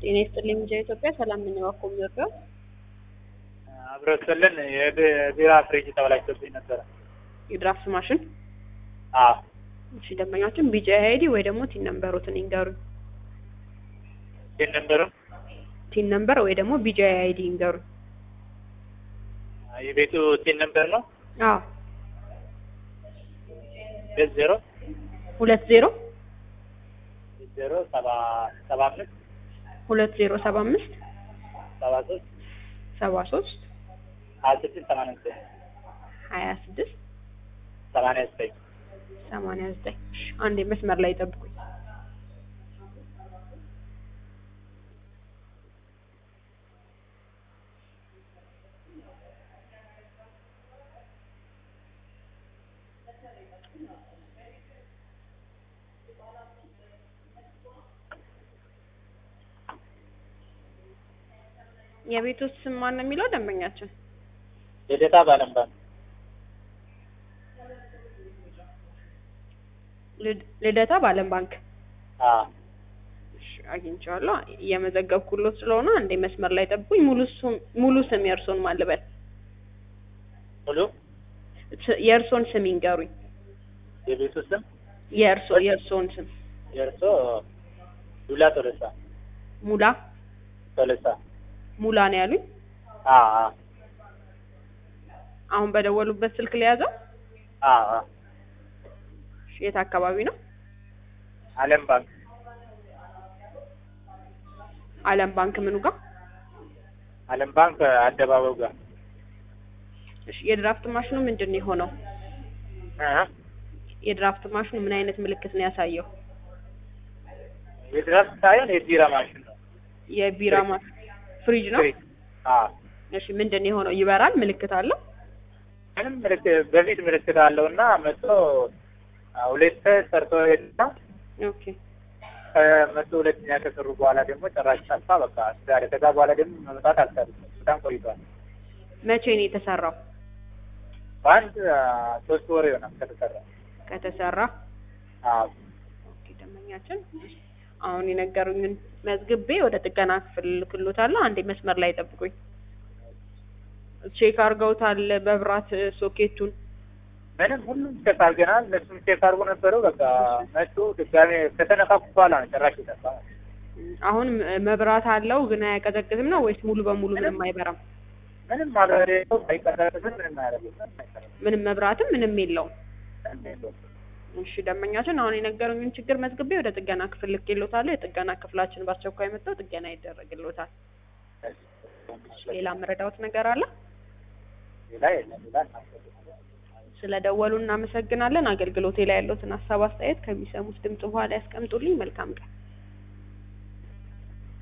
ጤና ይስጥልኝ ሚዲያ ኢትዮጵያ ሰላም ነኝ። እባክዎ የሚወርደው አብረስልን የቢራ ፍሪጅ ተበላሽቶብኝ ነበረ። የድራፍት ማሽን አዎ እሺ፣ ደንበኛችን ቢጫ አይዲ ወይ ደግሞ ቲን ነምበሮትን ይንገሩኝ። ይህን ነበረ ቲን ነምበር ወይ ደግሞ ቢጫ አይዲ ይንገሩኝ። የቤቱ ቲን ነበር ነው አዎ ሁለት ዜሮ ሁለት ዜሮ ዜሮ ሰባ ሰባ አምስት ሁለት ዜሮ ሰባ አምስት ሰባ ሶስት ሰባ ሶስት ሀያ ስድስት ሰማንያ ዘጠኝ ሀያ ስድስት ሰማንያ ዘጠኝ ሰማንያ ዘጠኝ እሺ፣ አንዴ መስመር ላይ ጠብቁኝ። የቤቱ ስም ማን ነው የሚለው ደንበኛችን? ልደታ ባለምባን ልድ- ልደታ በዓለም ባንክ አዎ እሺ፣ አግኝቼዋለሁ። እየመዘገብኩሎት ስለሆነ አንዴ መስመር ላይ ጠብቁኝ። ሙሉ ስም ሙሉ ስም የእርሶን ማን ልበል? ሙሉ ስ- የእርሶን ስም ይንገሩኝ። የቤቱ ስም የእርሶ የእርሶን ስም የእርሶ ዱላ ቶለሳ ሙላ ቶለሳ ሙላ ነው ያሉኝ። አዎ አዎ አሁን በደወሉበት ስልክ ለያዘው አዎ አዎ እሺ፣ የት አካባቢ ነው? አለም ባንክ አለም ባንክ ምኑ ጋር? አለም ባንክ አደባባዩ ጋር እሺ፣ የድራፍት ማሽኑ ምንድን ነው የሆነው? እ የድራፍት ማሽኑ ምን አይነት ምልክት ነው ያሳየው? የድረስ ሳይሆን የቢራ ማሽን ነው የቢራ ማሽን ፍሪጅ ነው። ፍሪጅ። አዎ እሺ፣ ምንድን ነው የሆነው? ይበራል? ምልክት አለው? ምንም ምልክት በፊት ምልክት አለው እና መቶ ሁለት ሰርቶ ሄድና ኦኬ ከመቶ ሁለተኛ ከሰሩ በኋላ ደግሞ ጭራሽ ጠፋ። በቃ ዛሬ ከዛ በኋላ ደግሞ መምጣት አልቻለም። በጣም ቆይቷል። መቼ ነው የተሰራው? በአንድ አ፣ ሶስት ወር ይሆናል ከተሰራ። ከተሰራ አዎ ኦኬ፣ ደንበኛችን አሁን የነገሩኝን መዝግቤ ወደ ጥገና ክፍል ልክሎታለሁ። አንዴ መስመር ላይ ጠብቁኝ። ቼክ አድርገውታል በብራት ሶኬቱን? ምንም ሁሉም ቼክ አድርገናል። እነሱም ቼክ አድርጎ ነበረው። በቃ መጡ ድጋሜ ከተነካኩ በኋላ ነው ጭራሽ የጠፋ። አሁን ም- መብራት አለው ግን አያቀዘቅዝም ነው ወይስ ሙሉ በሙሉ ምንም አይበራም? ምንም ማብራሪ የለውም፣ አይቀረጥም፣ ምንም አያደርግም። ምንም መብራትም ምንም የለውም። ምንም የለውም። እሺ ደንበኛችን አሁን የነገሩኝን ችግር መዝግቤ ወደ ጥገና ክፍል ልኬሎታለሁ። የጥገና ክፍላችን በአስቸኳይ መጥተው ጥገና ይደረግሎታል። ሌላ መረዳዎት ነገር አለ? ሌላ የለም። ሌላ እናስፈልግ ስለደወሉ እናመሰግናለን። አገልግሎቴ ላይ ያለዎትን ሀሳብ አስተያየት ከሚሰሙት ድምጽ በኋላ ያስቀምጡልኝ። መልካም ቀን።